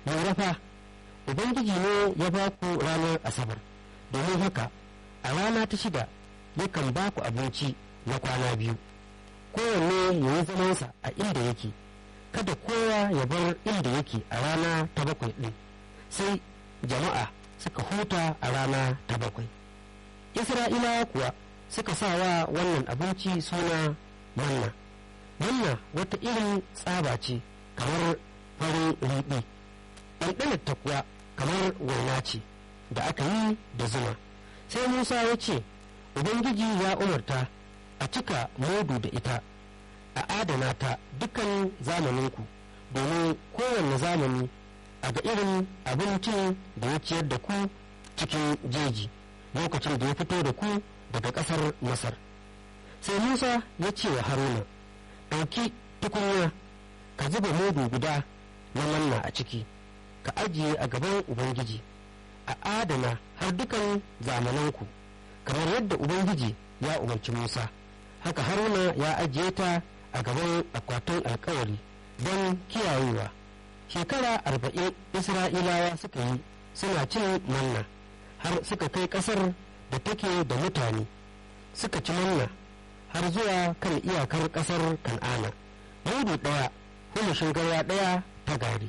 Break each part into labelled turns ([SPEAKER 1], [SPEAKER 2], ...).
[SPEAKER 1] lura fa ubangiji ne ya ba ku ranar asabar domin haka a rana ta shida yakan ba ku abinci na kwana biyu kowanne ya yi zamansa a inda yake kada kowa ya bar inda yake a rana ta bakwai ɗin sai jama'a suka huta a rana ta bakwai isra'ilawa kuwa suka sa wa wannan abinci suna manna manna wata irin tsaba ce kamar farin riɗi ɗanɗanar ta kuwa kamar waina ce da aka yi da zuma sai musa ya ce ubangiji ya umarta a cika mudu da ita a adana ta dukkan zamaninku domin kowanne zamani a ga irin abincin da ya ciyar da ku cikin jeji lokacin da ya fito da ku daga ƙasar masar sai musa ya ce wa haruna ɗauki tukunya ka zuba mudu guda na manna a ciki ka ajiye a gaban ubangiji a adana har dukan zamananku kamar yadda ubangiji ya umarci musa haka haruna ya ajiye ta a gaban akwatin alkawari don kiyayewa shekara arba'in isra'ilawa suka yi suna cin manna har suka kai kasar da take da mutane suka ci manna har zuwa kan iyakar kasar kan'ana mudu ɗaya humushin garwa ɗaya ta gari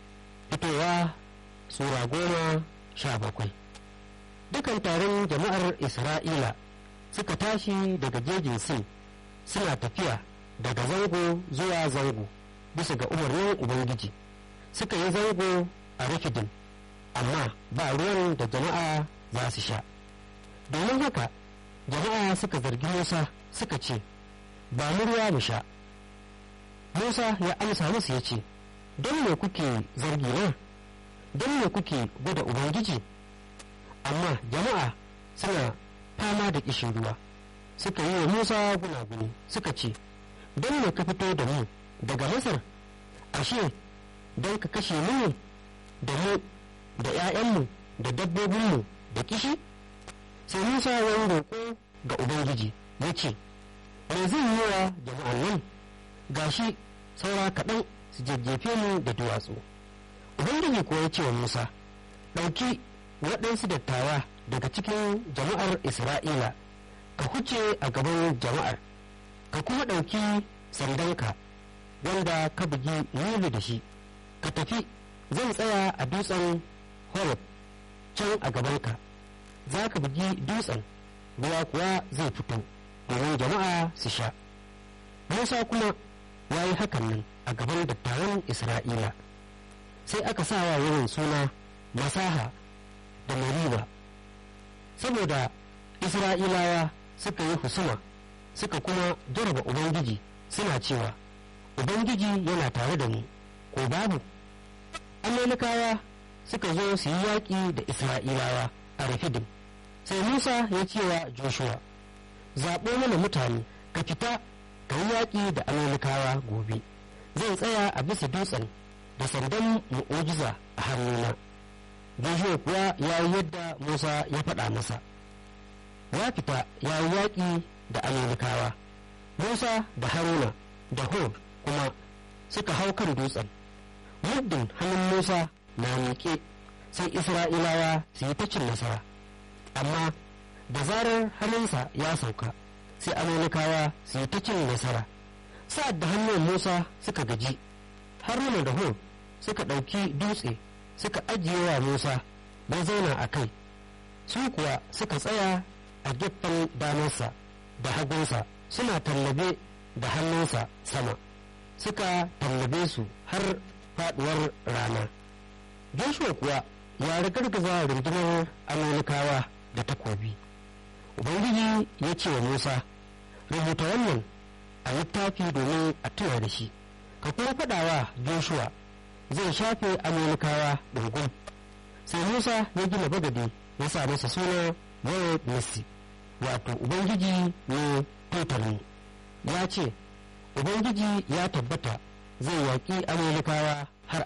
[SPEAKER 1] fitowa sura goma sha bakwai dukan taron jama'ar isra'ila suka tashi daga jejin sin suna tafiya daga zango zuwa zango bisa ga umarnin ubangiji suka yi zango a rikidin amma ba ruwan da jama'a za su sha domin haka jama'a suka zargi musa suka ce ba mu ruwa mu sha musa ya amsa musu ya ce don me kuke zargi na don me kuke gwada ubangiji amma jama'a suna fama da kishin ruwa suka yi wa musa gunaguni suka ce don me ka fito da mu daga masar ashe don ka kashe mu da mu da 'ya'yanmu da dabbobinmu da kishi sai musa ya yi roƙo ga ubangiji ya ce me zai yi wa jama'an nan gashi saura kaɗan su jajjefe mu da duwatsu ubangiji kuwa ya ce wa musa ɗauki waɗansu dattawa daga cikin jama'ar isra'ila ka huce a gaban jama'ar ka kuma ɗauki sandanka wanda ka bugi nulu da shi ka tafi zan tsaya a dutsen horeb can a gabanka za ka bugi dutsen ruwa kuwa zai fito domin jama'a su sha musa kuma ya yi hakan nan a gaban dattawan isra'ila sai aka sa wa wurin suna masaha da mariba saboda isra'ilawa suka yi husuma suka kuma jaraba ubangiji suna cewa ubangiji yana tare da mu ko babu amalikawa suka zo su yi yaƙi da isra'ilawa a rafidin sai musa ya ce wa joshua zaɓo mana mutane ka fita ka yi yaƙi da amalikawa gobe zan tsaya a bisa dutsen da sandan mu'ujiza a hannuna joshua kuwa ya yi yadda musa ya faɗa masa ya fita ya yi yaƙi da amalikawa musa da haruna da hor kuma suka hau kan dutsen muddin hannun musa na miƙe sai isra'ilawa su yi ta cin nasara amma da zarar hannunsa ya sauka sai amalikawa su yi ta cin nasara sa'ad da hannun musa suka gaji haruna da hor suka ɗauki dutse suka ajiye wa musa don zauna a kai su kuwa suka tsaya a gefen damarsa da hagunsa suna tallabe da hannunsa sama suka tallabe su har faduwar rana joshua kuwa ya ragargaza rundunar amalikawa da takobi ubangiji ya ce wa musa rubuta wannan a littafi domin a tuna da shi ka kuma faɗawa joshua zai shafe amalikawa ɗungun sai musa ya gina bagade ya sa masa suna Yahweh Nissi wato Ubangiji ne tutarmu ya ce Ubangiji ya tabbata zai yaƙi Amalikawa